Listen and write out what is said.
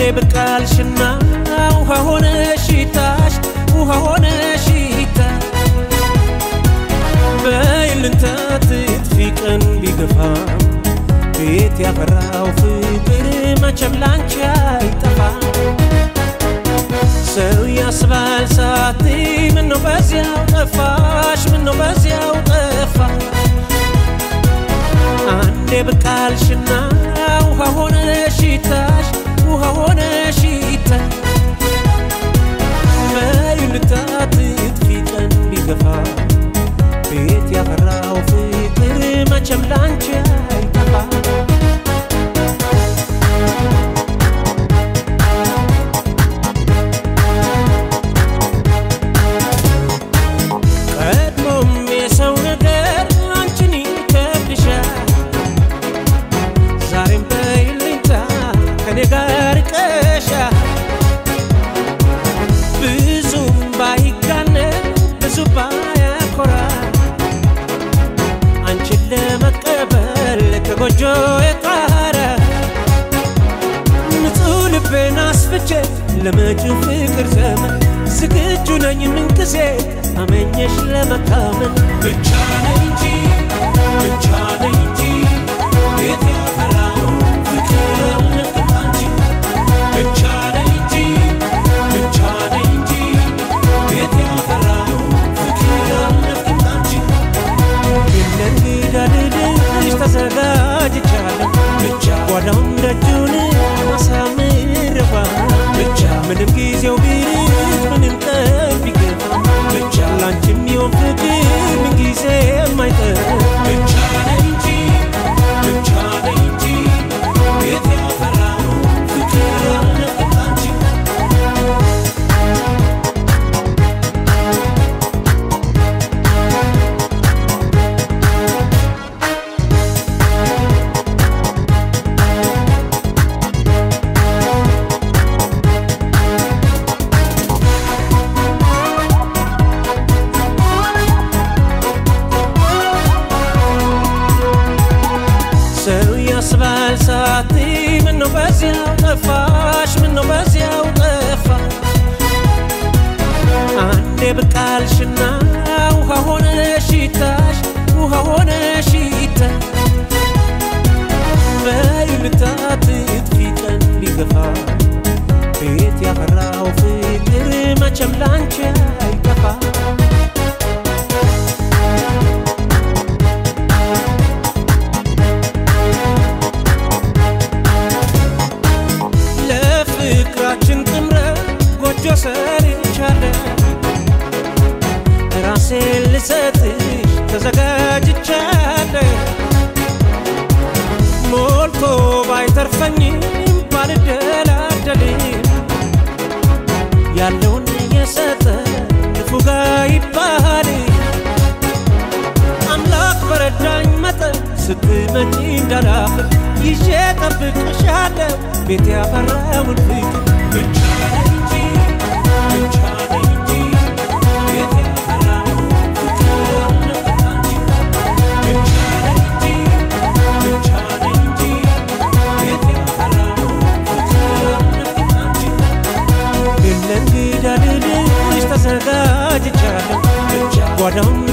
ብቃልሽና ውሃ ሆነ ሽታሽ ውሃ ሆነ ሽታ በይልንታ ትጥፊ ቀን ቢገፋ ቤት ያፈራው ፍቅር መቼም ላንቺ አይጠፋ ሰው ያስባል ሳት ምነው በዚያው ጠፋሽ ምነው በዚያው ጠፋ አንዴ ብቃልሽና ውሃ ሆነ ሽታሽ ውሃ ሆነ ሽታ በይልታ ትጥፊ ቀን ቢገፋ ቤት ያፈራው ፍቅር መቼም ላንቺ አይጠፋ ቀድሞም የሰው ነገር አንቺን ይከብድሻል ዛሬም በይልኝታ ከኔ ጋር ቀሻል ብዙም ባይጋነን ብዙ ባያኮራ አንቺን ለመቀበል ከጎጆ የጣረ ንጹሕ ልቤን አስፍቼ ለመጪው ፍቅር ዘመን ዝግጁ ነኝ ምንጊዜ አመኘሽ ለመታመን ብቻ ነኝ እንጂ ብቻ ነኝ እንጂ ቤት ያፈራው ፍቅር አልነቅም አንቺ ብቻ ነኝ እንጂ ብቻ ነኝ እንጂ ቤት ያፈራው ፍቅር አልነቅም አንቺ ለእንግዳ ልልሽ ተዘጋጅቻለሁ ብቻ ጓዳውን ደጁን ማሳምረባ ብቻ ምንም ጊዜው ቢርቅ ምንም ቀን ቢገፋ ብቻ ላንቺ የሚሆን ፍቅር ምን ጊዜ የማይጠር ብቻ ነኝ እንጂ ብቻ ነኝ እንጂ ቤት ያፈራው ፍቅር አልነቅም አንቺ ሰው ያስባል ሳት ምነው በዚያው ጠፋሽ ምነው በዚያው ጠፋ አንዴ ብቃልሽና ውሃ ሆነ ሽታሽ ውሃ ሆነ ሽታ በይልታ ትጥፊ ቀን ቢገፋ ቤት ያፈራው ፍቅር መቼም ላንቺ አይጠፋ ለፍቅራችን ጥምረት ጎጆ ሰርቻለሁ ራሴን ልሰጥሽ ተዘጋጅቻለሁ ሞልቶ ባይተርፈኝም ባልደላደልም ያለውን የሰጠ ንፉጋ ይባል አምላክ በረዳኝ መጠን ስትመጪ እንዳላፍር ይዤ ጠብቅሻለሁ ቤት ያፈራውን ፍቅር ብቻ ነኝ እንጂ ብቻ ነኝ እንጂ ቤት ያፈራውን ፍቅር አልነቅም አንቺ ብቻ ነኝ እንጂ ብቻ ነኝ እንጂ ቤት ያፈራውን ፍቅር አልነቅም አንቺ ለእንግዳ ልልሽ ተዘጋጅቻለሁ ጓዳውን